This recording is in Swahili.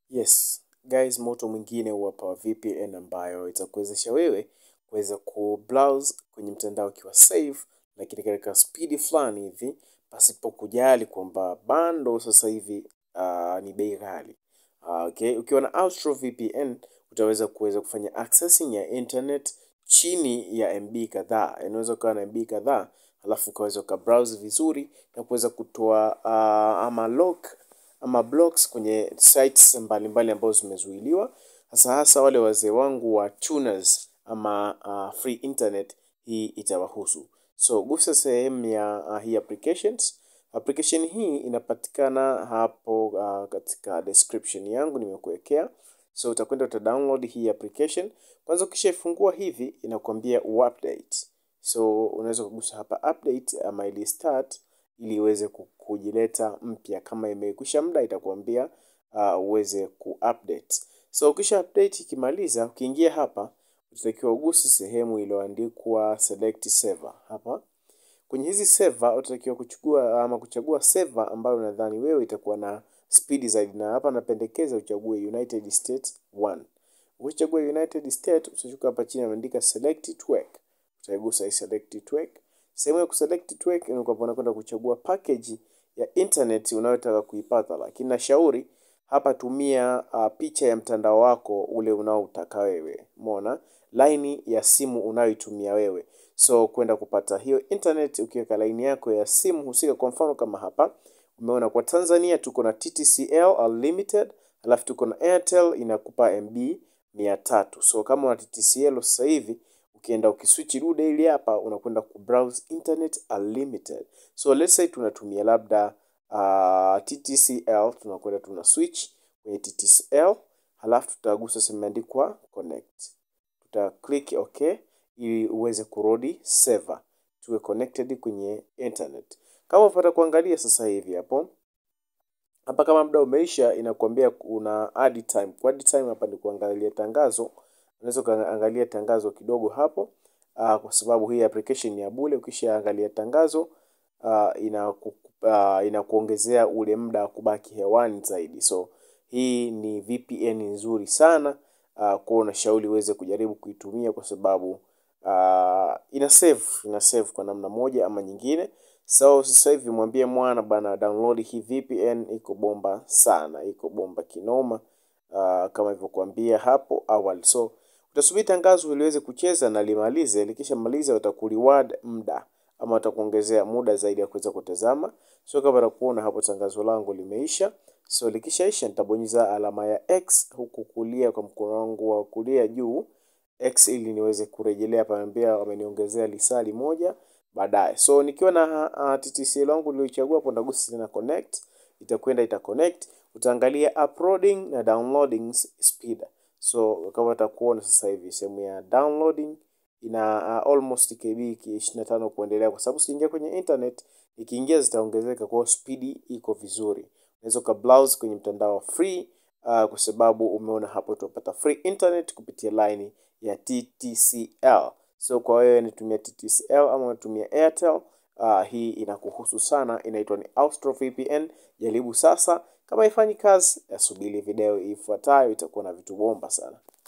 Yes, guys, moto mwingine hapa wa VPN ambayo itakuwezesha wewe kuweza kubrowse kwenye mtandao ukiwa safe, lakini katika speed fulani hivi pasipo kujali kwamba bando sasa hivi uh, ni bei ghali. Uh, okay, ukiwa na Astro VPN utaweza kuweza kufanya accessing ya internet chini ya MB kadhaa. Unaweza ukawa na MB kadhaa alafu ukaweza ukabrowse vizuri na kuweza kutoa uh, ama lock ama blocks kwenye sites mbalimbali ambazo zimezuiliwa, hasa hasa wale wazee wangu wa tuners ama uh, free internet, hii itawahusu. So gusa sehemu ya uh, hii applications. Application hii inapatikana hapo uh, katika description yangu nimekuwekea. So utakwenda uta download hii application kwanza. Ukishaifungua hivi inakwambia uupdate, so unaweza kugusa hapa update ama ili start ili iweze kujileta mpya. Kama imekwisha muda itakuambia uh, uweze kuupdate. So ukisha update ikimaliza, ukiingia hapa utatakiwa uguse sehemu iliyoandikwa select server. Hapa kwenye hizi server utatakiwa kuchukua ama kuchagua server ambayo unadhani wewe itakuwa na speed zaidi, na hapa napendekeza uchague United States 1. Ukichagua United States utashuka hapa chini imeandika select network, utaigusa hii select network. Sehemu ya kuselect network unakwenda kuchagua package ya internet unayotaka kuipata, lakini nashauri hapa tumia uh, picha ya mtandao wako ule unaotaka wewe. Umeona line ya simu unayoitumia wewe, so kwenda kupata hiyo internet ukiweka line yako ya simu husika. Kwa mfano kama hapa umeona kwa Tanzania tuko na TTCL unlimited, alafu tuko na Airtel inakupa MB 300. So kama una TTCL sasa hivi ukienda ukiswitch dude ili hapa unakwenda kubrowse internet unlimited. So let's say tunatumia labda uh, TTCL, tunakwenda tuna switch kwenye TTCL, halafu tutagusa sehemu imeandikwa connect, tuta click okay ili uweze kurudi server, tuwe connected kwenye internet. Kama upata kuangalia sasa hivi hapo hapa, kama muda umeisha, inakuambia una add time. Kwa add time hapa ni kuangalia tangazo unaweza ukaangalia tangazo kidogo hapo uh, kwa sababu hii application ni ya bure. Ukishaangalia tangazo uh, inaku, uh, inakuongezea ule muda wa kubaki hewani zaidi. So hii ni VPN nzuri sana uh, kwa unashauri uweze kujaribu kuitumia kwa sababu uh, ina save ina save kwa namna moja ama nyingine. So sasa hivi mwambie mwana bana, download hii VPN, iko bomba sana, iko bomba kinoma uh, kama ilivyokuambia hapo awali so utasubiri tangazo iliweze kucheza na limalize. Likishamaliza watakureward muda ama watakuongezea muda zaidi ya kuweza kutazama. So kama utakuona hapo tangazo langu limeisha, so likishaisha nitabonyeza alama ya X huku kulia kwa mkono wangu wa kulia juu X, ili niweze kurejelea panaambia wameniongezea lisali moja baadaye. So nikiwa na uh, TTCL wangu niliochagua hapo, ndagusa tena connect, itakwenda ita connect, utaangalia uploading na downloading speed So kama utakuona sasa hivi sehemu ya downloading ina uh, almost KB 25 kuendelea, kwa sababu siingia kwenye internet, ikiingia zitaongezeka, kwa speed iko vizuri. Unaweza ka browse kwenye mtandao free uh, kwa sababu umeona hapo utapata free internet kupitia line ya TTCL. So kwa wewe unatumia TTCL ama unatumia Airtel uh, hii inakuhusu sana, inaitwa ni Astro VPN. Jaribu sasa. Kama haifanyi kazi, yasubiri video ifuatayo, itakuwa na vitu bomba sana.